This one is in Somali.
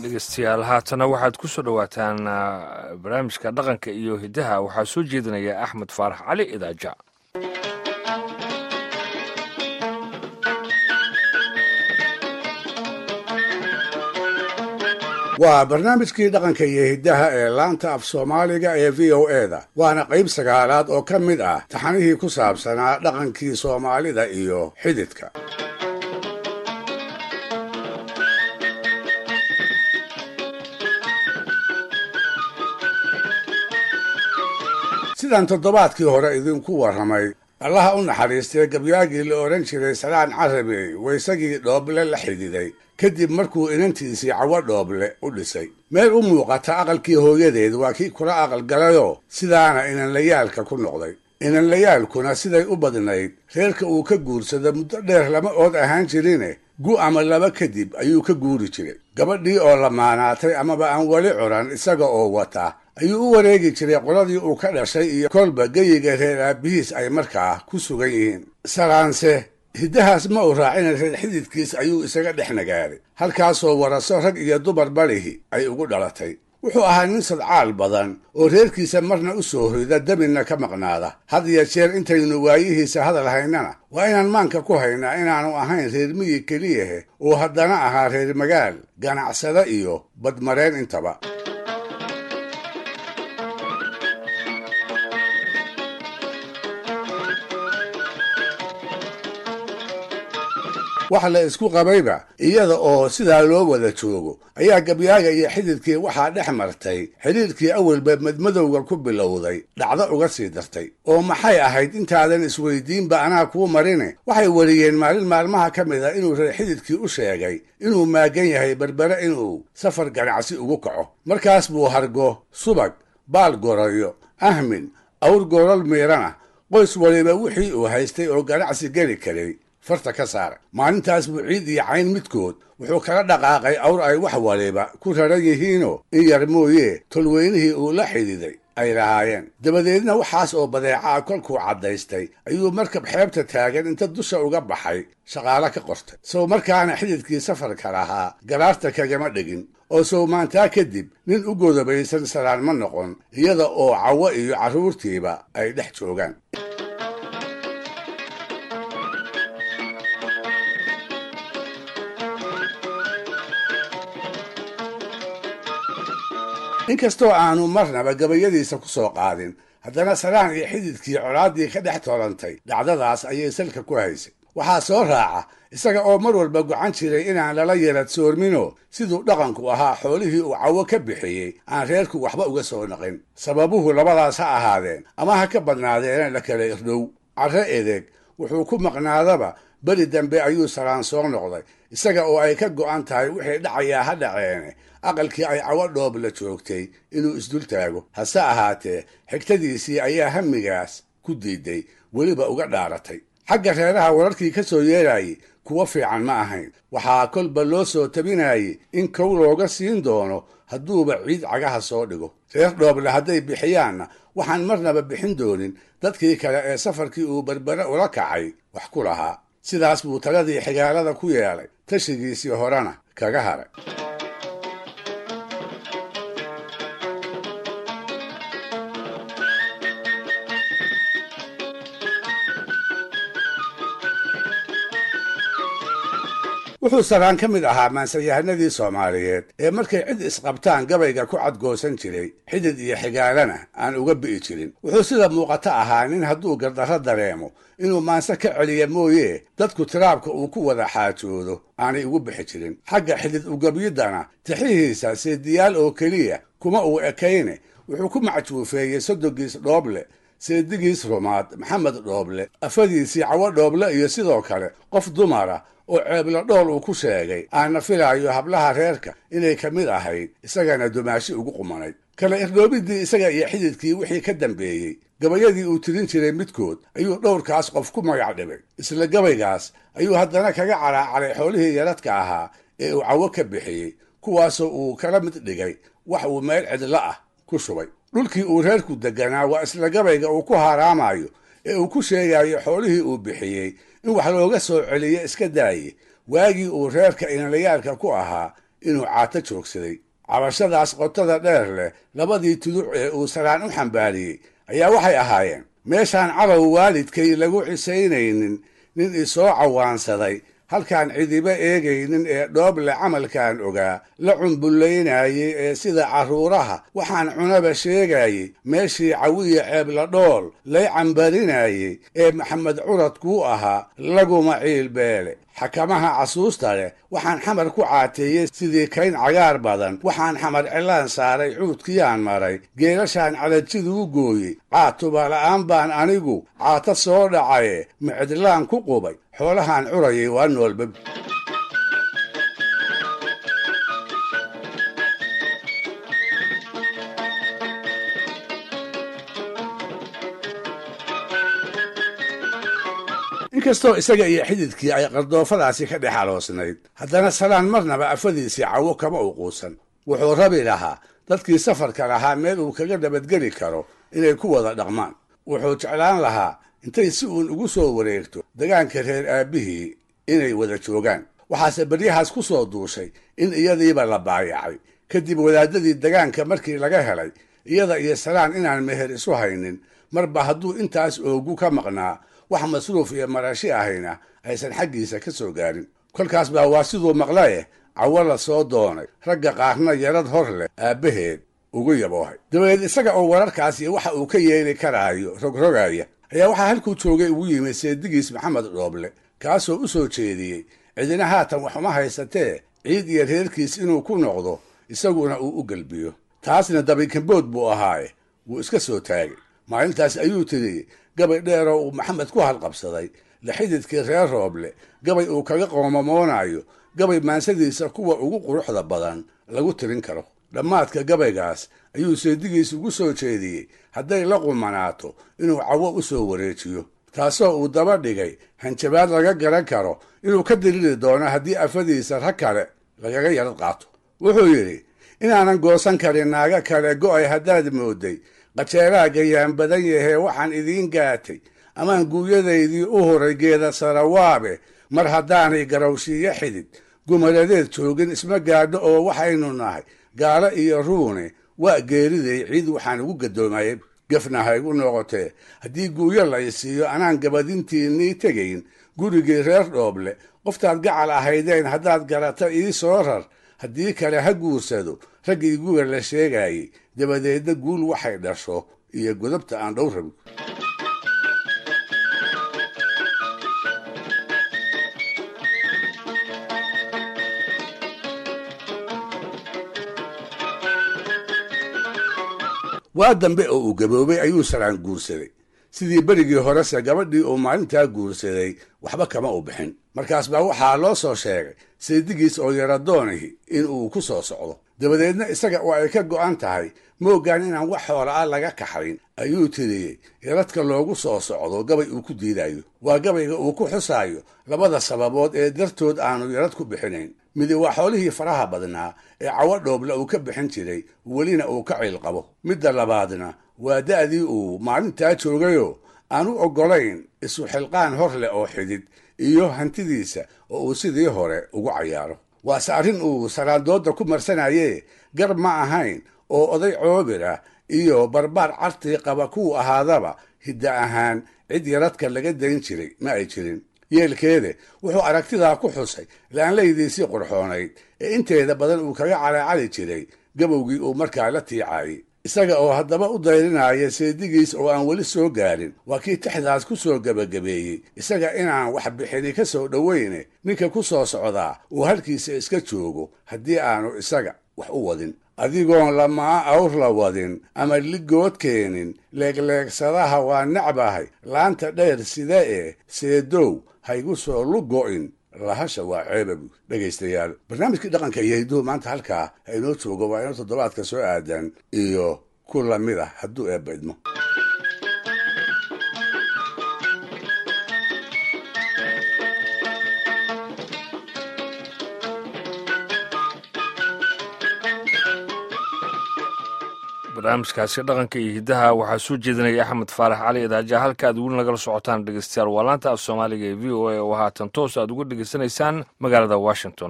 dhegeystayaal haatana waxaad ku soo dhowaataan barnaamijka dhaqanka iyo hiddaha waxaa soo jeedinaya axmed faarax cali idaaja waa barnaamijkii dhaqanka iyo hiddaha ee laanta af soomaaliga ee v o e da waana qayb sagaalaad oo ka mid ah taxanihii ku saabsanaa dhaqankii soomaalida iyo xididka sidaan toddobaadkii hore idinku warramay allaha u naxariistay gabyaagii la odhan jiray salaan carabey waysagii dhooble la xididay kadib markuu inantiisii cawo dhooble u dhisay meel u muuqata aqalkii hooyadeed waa kii kula aqalgalayoo sidaana inanlayaalka ku noqday inanlayaalkuna siday u badnayd reerka uu ka guursado muddo dheer lama ood ahaan jirine gu ama laba kadib ayuu ka guuri jiray gabadhii oo lamaanaatay amaba aan weli curan isaga oo wata ayuu u wareegi jiray qoladii uu ka dhashay iyo kolba geyiga reer aabihiis ay markaa ku sugan yihiin salaanse hiddahaas ma uu raacina reer xididkiis ayuu isaga dhex nagaaday halkaasoo waraso rag iyo dumar balihi ay ugu dhalatay wuxuu ahaa nin sadcaal badan oo reerkiisa marna u soo hoyda dabinna ka maqnaada had iyo jeer intaynu waayihiisa hadal haynana waa inaan maanka ku haynaa inaanu ahayn reer miyi keliyahe oo haddana ahaa reer magaal ganacsada iyo badmareen intaba wax la isku qabayba iyada oo sidaa loo wada joogo ayaa gabyaaga iyo xididkii waxaa dhex martay xidhiirkii awalba madmadowga ku bilowday dhacdo uga sii dartay oo maxay ahayd intaadan isweydiinba anaa kuu marine waxay wariyeen maalin maalmaha ka mid a inuu reer xididkii u sheegay inuu maagan yahay berbere inuu safar ganacsi ugu kaco markaas buu hargo subag baal gorayo ahmin awr goral miirana qoys waliba wixii uu haystay oo ganacsi geli karay farta ka saaray maalintaas buu ciid iyo cayn midkood wuxuu kala dhaqaaqay awr ay wax waliba ku raran yihiinoo in yar mooyee tolweynihii uu la xididay ay lahaayeen dabadeedna waxaas oo badeecaa kolkuu caddaystay ayuu markab xeebta taagan inta dusha uga baxay shaqaalo ka qortay sow markaana xididkii safarka lahaa galaarta kagama dhigin oo sow maantaa kadib nin u godobaysan salaan ma noqon iyada oo cawo iyo carruurtiiba ay dhex joogaan inkastoo aanu marnaba gabayadiisa ku soo qaadin haddana salaan iyo xididkii colaaddii ka dhex tolantay dhacdadaas ayay salka ku haysay waxaa soo raaca isaga oo mar walba gocan jiray inaan lala yarad soormino siduu dhaqanku ahaa xoolihii uu cawo ka bixiyey aan reerku waxba uga soo naqin sababuhu labadaas ha ahaadeen ama ha ka badnaadeena la kala irdhow carre edeg wuxuu ku maqnaadaba beri dambe ayuu salaan soo noqday isaga oo ay ka go'an tahay wixii dhacayaa ha dhaceene aqalkii ay cawo dhoob la joogtay inuu isdul taago hase ahaatee xigtadiisii ayaa hamigaas ku diiday weliba uga dhaaratay xagga reeraha wararkii ka soo yeerayay kuwa fiican ma ahayn waxaa kolba loo soo tabinayay in kow looga siin doono hadduuba ciid cagaha soo dhigo reer dhooble hadday bixiyaanna waxaan marnaba bixin doonin dadkii kale ee safarkii uu berbere ula kacay wax ku lahaa sidaas buu taladii xigaalada ku yeelay tashigiisii horena kaga haray wuxuu salaan ka mid ahaa maansayahanadii soomaaliyeed ee markay cid isqabtaan gabayga ku cadgoosan jiray xidid iyo xigaalana aan uga bi'i jirin wuxuu sida muuqato ahaa nin hadduu gardarro dareemo inuu maanse ka celiya mooye dadku tiraabka uu ku wada xaajoodo aanay ugu bixi jirin xagga xidid ugabyidana tixihiisa seediyaal oo keliya kuma uu ekayne wuxuu ku macjuufeeyey sodogiis dhooble seedigiis rumaad maxamed dhooble afadiisii cawo dhooble iyo sidoo kale qof dumara oo ceebla dhool uu ku sheegay aana filaayo hablaha reerka inay ka mid ahayd isagana dumaashi ugu qumanayd kala irdhoobiddii isaga iyo xididkii wixii ka dambeeyey gabayadii uu tirin jiray midkood ayuu dhowrkaas qof ku magac dhibay isla gabaygaas ayuu haddana kaga calaacalay xoolihii yaradka ahaa ee uu cawo ka bixiyey kuwaasoo uu kala mid dhigay wax uu meel cidlo ah ku shubay dhulkii uu reerku deganaa waa isla gabayga uu ku haaraamayo ee uu ku sheegayo xoolihii uu bixiyey in wax looga soo celiyo iska daaye waagii uu reerka inalayaalka ku ahaa inuu caato joogsaday cabashadaas qotada dheer leh labadii tuduc ee uu saraan u xambaariyey ayaa waxay ahaayeen meeshaan cadow waalidkay lagu cisaynaynin nin isoo cawaansaday halkaan cidiba eegaynin ee dhooble camalkan ogaa la cumbullaynayey ee sida carruuraha waxaan cunaba sheegayey meeshii cawiya ceebla dhool lay cambarinayey ee maxamed curad kuu ahaa laguma ciilbeele xakamaha casuusta leh waxaan xamar ku caateeyey sidii kayn cagaar badan waxaan xamar cilaan saaray cuudkiyaan maray geelashaan calajiduu gooyey caatuba la'aan baan anigu caato soo dhacaye micdlaan ku qubay xoolahaan curayay waa noolba inkastoo isaga iyo xididkii ay qardoofadaasi ka dhex aloosnayd haddana salaan marnaba afadiisii cawo kama uquusan wuxuu rabi lahaa dadkii safarka lahaa meel uu kaga nabadgeli karo inay ku wada dhaqmaan wuxuu jeclaan lahaa intay si uun ugu soo wareegto degaanka reer aabbihii inay wada joogaan waxaase beryahaas ku soo duushay in iyadiiba la baayacay kadib wadaadadii degaanka markii laga helay iyada iyo salaan inaan meher isu haynin marba hadduu intaas oogu ka maqnaa wax masruuf iyo marashi ahayna aysan xaggiisa ka soo gaarin kolkaas baa waa siduu maqlaye cawo la soo doonay ragga qaarna yarad hor leh aabbaheed ugu yaboohay dabadeed isaga oo wararkaas iyo waxa uu ka yeeli karaayo rogrogaya ayaa waxaa halkuu joogay ugu yimid seedigiis maxamed dhooble kaasoo u soo jeediyey cidina haatan wax uma haysatee ciid iyo reerkiis inuu ku noqdo isaguna uu u gelbiyo taasna dabikambood buu ahaaye wuu iska soo taagay maalintaas ayuu tiriyey gabay dheeroo uu maxamed ku halqabsaday laxididkii reer rooble gabay uu kaga qoomamoonayo gabay maansadiisa kuwa ugu quruxda badan lagu tirin karo dhammaadka gabaygaas ayuu seedigiis ugu soo jeediyey hadday la qumanaato inuu cawo u soo wareejiyo taasoo uu daba dhigay hanjabaad laga garan karo inuu ka diriri doono haddii afadiisa rag kale lagaga yarad qaato wuxuu yidhi inaanan goosan karin naaga kale go'ay haddaad mooday qajeelaa gayaan badan yahee waxaan idiin gaatay amaan guuyadaydii u horay geeda sarawaabe mar haddaanay garawshiiyo xidid gumaladeed joogin isma gaadho oo waxaynu nahay gaalo iyo ruune waa geeriday ciid waxaan ugu gadoomayay gefna ha igu noqotee haddii guuyo la isiiyo anaan gabadintiinnii tegayn gurigii reer dhooble qoftaad gacal ahaydeen haddaad garata ii soo rar haddii kale ha guursado raggii guga la sheegayey dabadeedna guul waxay dhasho iyo godobta aan dhow rabin waa dambe oo uu gaboobay ayuu saraan guursaday sidii berigii horese gabadhii uu maalintaa guursaday waxba kama u bixin markaas baa waxaa loo soo sheegay seedigiis oo yaradoonihi in uu ku soo socdo dabadeedna isaga oo ay ka go'an tahay moogaan inaan wax xoola ah laga kaxayn ayuu tiriyey yaradka loogu soo socdo gabay uu ku diidayo waa gabayga uu ku xusaayo labada sababood ee dartood aanu yarad ku bixinayn midi waa xoolihii faraha badnaa ee cawo dhooble uu ka bixin jiray welina uu ka ciil qabo midda labaadna waa da'dii uu maalintaa joogayoo aan u oggolayn isu xilqaan hor leh oo xidid iyo hantidiisa oo uu sidii hore ugu cayaaro waase arrin uu saraandooda ku marsanayee gar ma ahayn oo oday coobir ah iyo barbaar cartii qaba kuwu ahaadaba hidda ahaan cid yaradka laga dayn jiray ma ay jirin yeelkeede wuxuu aragtidaa ku xusay laanlaydiisii qurxoonayd ee inteeda badan uu kaga calaacali jiray gabowgii uu markaa la tiicaayey isaga oo haddaba u dayrinaya seedigiis oo aan weli soo gaarin waa kii tixdaas ku soo gebagabeeyey isaga inaan wax bixini ka soo dhoweyne ninka ku soo socdaa uu halkiisa iska joogo haddii aanu isaga wax u wadin adigoon lamaa awr la wadin ama ligood keenin leegleegsadaha waa necbahay laanta dheer sida ee seedow haygu soo lugo'in lahasha waa ceeba buud dhegaystayaal barnaamijkii dhaqanka iyo hidduhu maanta halkaa ha inoo joogo waa inoo toddobaadka soo aadan iyo ku lamid ah hadduu eebba idmo barnaamijkaasi dhaqanka iyo hiddaha waxaa soo jeedinaya axmed faarax cali idaaja halka aad weli nagala socotaan dhegeystayaal waa laanta af soomaaliga ee v o a oo haatan toos aad uga dhegeysanaysaan magaalada washington